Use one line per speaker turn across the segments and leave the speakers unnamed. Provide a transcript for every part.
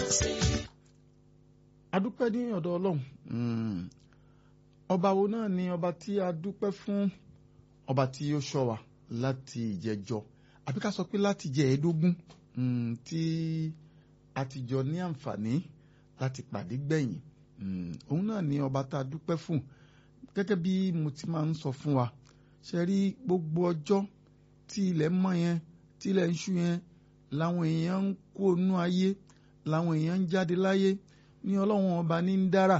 adúpẹ́ ní ọ̀dọ̀ ọlọ́run ọba wo náà ni ọba tí a dúpẹ́ fún ọba tí ó ṣọ́ wa láti ìjẹjọ àbí ká sọ pé láti jẹ ẹ̀ẹ́dógún tí a ti jọ ní àǹfààní láti pàdé gbẹ̀yìn òun náà ni ọba tá a dúpẹ́ fún gẹ́gẹ́ bí mo ti máa ń sọ fún wa ṣe rí gbogbo ọjọ́ tí ilẹ̀ mọ́ yẹn tí ilẹ̀ ń ṣú yẹn làwọn èèyàn ń kó inú ayé làwọn èèyàn ń jáde láyé ní ọlọ́run ọba ní ń dára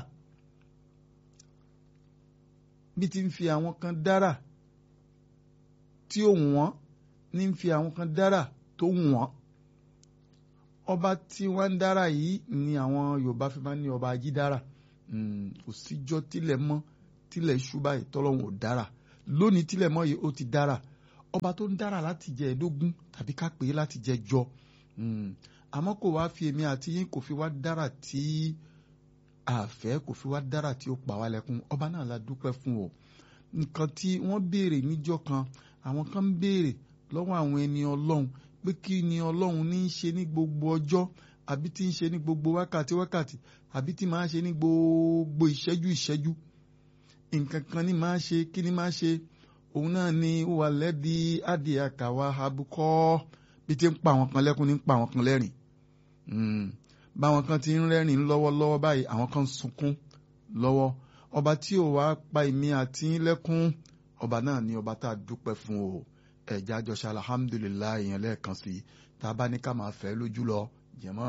bí ti ń fi àwọn kan dára tí ó wọ́n ní ń fi àwọn kan dára tó wọ́n ọba tí wọ́n ń dára yìí ni àwọn Yorùbá fi máa ń ní ọba ajídára kò síjọ́ tilẹ̀ mọ́ tilẹ̀ ṣú báyìí tọ́lọ́run ò dára lónìí tilẹ̀ mọ́ yìí ó ti dára ọba tó ń dára láti jẹ ẹ̀ẹ́dógún tàbí ká pè é láti jẹ jọ àmọ́ kò wá fi èmi àti yín kò fi wá dára tí àfẹ́ kò fi wá dára tí ó pa wá lẹ́kún ọba náà la dúpẹ́ fún o nǹkan tí wọ́n béèrè níjọ́ kan àwọn kan ń béèrè lọ́wọ́ àwọn ẹni ọlọ́run pé kí ni ọlọ́run ní í ṣe ní gbogbo ọjọ́ àbí tí ń ṣe ní gbogbo wákàtí wákàtí àbí tí máa ṣe ní gbogbo ìṣẹ́jú ìṣẹ́jú nǹkan kan ní máa ṣe kí ni máa ṣe òun náà ni wà lẹ́bi adìẹ àkàwà abukọ́ bí ti ń pa àwọn kan lẹ́kún ní ń pa àwọn kan lẹ́rìn báwọn kan ti ń rẹ́rìn lọ́wọ́lọ́wọ́ báyìí àwọn kan ń sunkún lọ́wọ́ ọba tí ò wá pa èmi àti lẹ́kún ọba náà ni ọba tá a dúpẹ́ fún o ẹ̀já àjọṣe alhamdulilayi yẹn lẹ́ẹ̀kan sí i tá a bá ní ká máa fẹ́ lójú lọ jẹ̀mọ́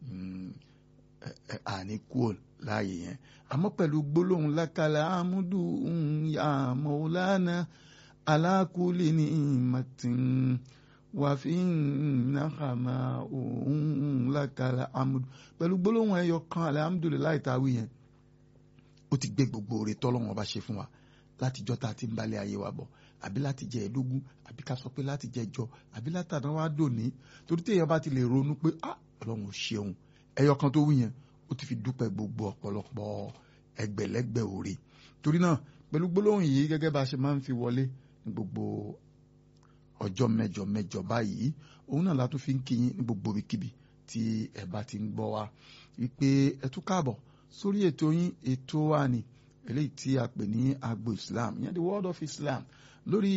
àní kúò láàyè yẹn àmọ́ pẹ̀lú gbólóhùn lákàlẹ̀ àmúdù ya maulana alákùlì ní ìmọ̀tìn wàfíìn nàkàmà òun lákàlẹ̀ àmúdù pẹ̀lú gbólóhùn ẹyọ kan alhamdulilayi táwí yẹn ó ti gbé gbogbo oore tọ́lọ́wọ́n ọba ṣe fún wa látijọ́ tá a ti ń balẹ̀ ayé wa bọ̀ àbí láti jẹ ẹ̀ẹ́dógún àbí ká sọ pé láti jẹ jọ àbí látàná wá dòní torí téèyàn bá ti lè ronú pé ah ọlọ́run ò ṣeun ẹyọ kan tó wí yẹn ó ti fi dúpẹ́ gbogbo ọ̀pọ̀lọpọ̀ ẹgbẹ̀lẹ́gbẹ̀ òre torí náà pẹ̀lú gbólóhùn yìí gẹ́gẹ́ bá a ṣe máa ń fi wọlé ní gbogbo ọjọ́ mẹ́jọ mẹ́jọ báyìí òun náà la tún fi ń kí yín ní gbogbo ibikíbi tí ẹ bá ti ń gbọ́ wa wípé ẹ tún káàbọ̀ sórí ètò yín ètò wa ni eléyìí tí a pè ní agbo Islam ìyẹn the world of Islam lórí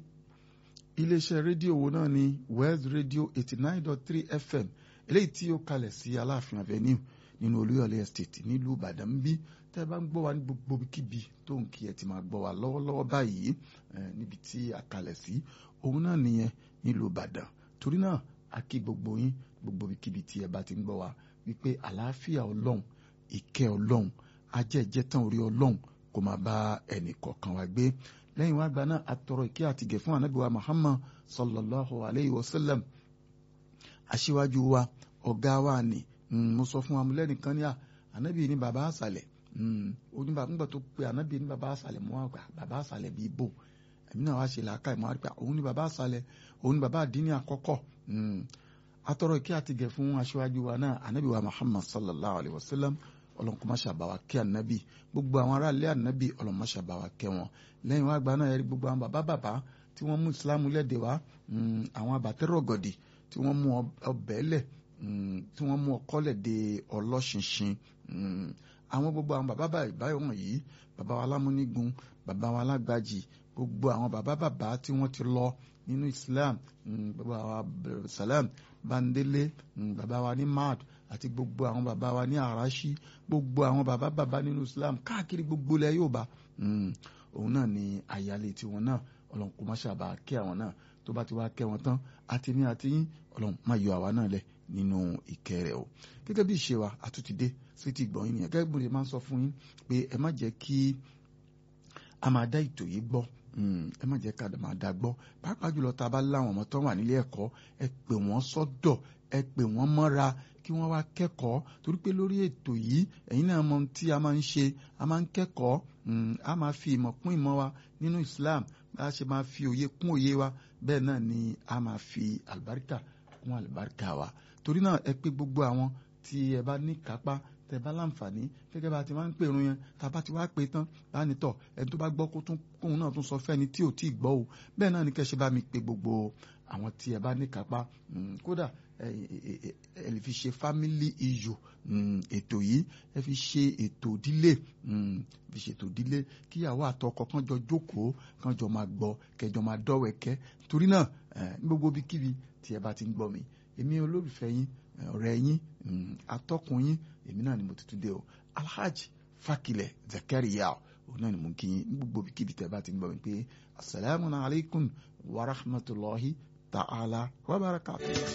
iléeṣẹ́ rédíò wo náà ni World Radio eighty nine dot three FM eléyìí tí ó kalẹ̀ sí Aláàfin Avenue nínú Olúyọ̀lé Estate nílùú Ìbàdàn ń bí tẹ́ ẹ bá ń gbọ́ wa ní gbogbo kíbi tó ń kí ẹ ti máa gbọ́ wa lọ́wọ́lọ́wọ́ báyìí níbi tí a kalẹ̀ sí òun náà nìyẹn nílùú Ìbàdàn torí náà a kí gbogbo yín gbogbo kíbi tí ẹ bá ti ń gbọ́ wa wípé àlàáfíà Ọlọ́run ìkẹ́ Ọlọ́run ajẹ́jẹ́ tán orí Ọlọ́run kó máa bá ẹnì kọ̀ọ̀kan wa gbé lẹ́yìn wá gba náà atọrọ ìkẹ́ àtìgẹ̀ fún anabi wa Muhammad sallallahu alayhi wa sallam aṣíwájú wa ọ̀gá wa ni mo sọ fún amúlẹ́nìkan ní à anabi ní baba àṣàlẹ̀ onígbà nígbà tó pe anabi ní baba àṣàlẹ̀ mọ́ àgbà baba àṣàlẹ̀ bíi bò ẹ̀mí náà wá ṣe làákà ìmọ̀ àríkà òun ní baba àṣàlẹ̀ òun ní baba àdínní àkọ́kọ́ atọrọ ìkẹ́ àtìgẹ̀ fún aṣíwájú wa náà anabi wa Muhammad sallallahu alayhi wa sallam ọlọ́nkọ́mọṣà bá wa kẹ́ ànábì gbogbo àwọn aráàlú ànábì ọlọ́mọṣà bá wa kẹ́ wọn lẹ́yìn wá gba náà ẹ̀rí gbogbo àwọn bàbá bàbá tí wọ́n mú ìsìlámù lẹ́dẹ̀ wá àwọn àbàtẹ́rọ̀gọ̀dì tí wọ́n mú ọbẹ̀ lẹ̀ tí wọ́n mú ọkọ́lẹ̀ de ọlọ́ṣinṣin àwọn gbogbo àwọn bàbá báyìí wọ̀nyí bàbá wa lámúnígun bàbá wa lágbàjì gbogbo àwọn bàbá bàbá tí wọ́n ti lọ nínú Islam bàbá wa Salam Bandele bàbá wa ní mad àti gbogbo àwọn bàbá wa ní àràṣí gbogbo àwọn bàbá bàbá nínú Islam káàkiri gbogbo ilẹ̀ Yorùbá òun náà ni àyálé tiwọn náà Ọlọ́run kò má ṣàbà kẹ́ àwọn náà tó bá ti wá kẹ́ wọn tán àti ní àti yín Ọlọ́run má yọ àwa náà lẹ̀ nínú ìkẹ́ rẹ̀ o gẹ́gẹ́ bí ìṣe wa àtúntìdé sí ti gbọ̀n yín nìyẹn gẹ́gẹ́ bí mo máa ń sọ fún yín pé ẹ má jẹ́ kí a máa dá ètò yìí gbọ́ ẹ má jẹ́ ká máa dá gbọ́ pàápàá jùlọ tá a bá láwọn ọmọ tó wà nílé ẹ̀kọ́ ẹ pè wọ́n sọ́dọ̀ ẹ pè wọ́n mọ́ra kí wọ́n wá kẹ́kọ̀ọ́ torí pé lórí ètò yìí ẹ̀yin náà mọ tí a máa ń ṣe a máa ń kẹ́kọ̀ọ́ a máa fi ìmọ̀ kún ìmọ̀ wa nínú Islam bá a ṣe máa fi òye kún òye wa bẹ́ẹ̀ náà ni a máa fi àlùbáríkà kún àlùbáríkà wa torí náà ẹ pé gbogbo àwọn tí ẹ bá ní kápá tẹ́ bá láǹfààní gẹ́gẹ́ bá ti máa ń pèrún yẹn tá a bá ti wá pè tán láàánú tọ̀ ẹni tó bá gbọ́ kó tún kóun náà tún sọ fẹ́ni tí ò tí ì gbọ́ o bẹ́ẹ̀ náà ni kẹ́ ṣe bá mi pe gbogbo àwọn tí ẹ bá ní kápá kódà ẹ lè fi ṣe family issue ètò yìí ẹ fi ṣe ètò ìdílé fi ṣètò ìdílé kíyàwó àtọkọ kan jọ jókòó kan jọ máa gbọ́ kẹjọ máa dọ́wẹ̀kẹ́ torí náà ní gbogbo ibikíbi tí ẹ bá ti ń gbọ́ mi èmi olólùfẹ́ yín ọ̀rẹ́ yín atọ́kùn yín èmi náà ni mo tuntun dé o alhaji fakilẹ zakariya òun náà ni mo kí yín ní gbogbo ibikíbi tí ẹ bá ti ń gbọ́ mi pé asalaamualeykum wa rahmatulahi ta'ala wa barakatuh.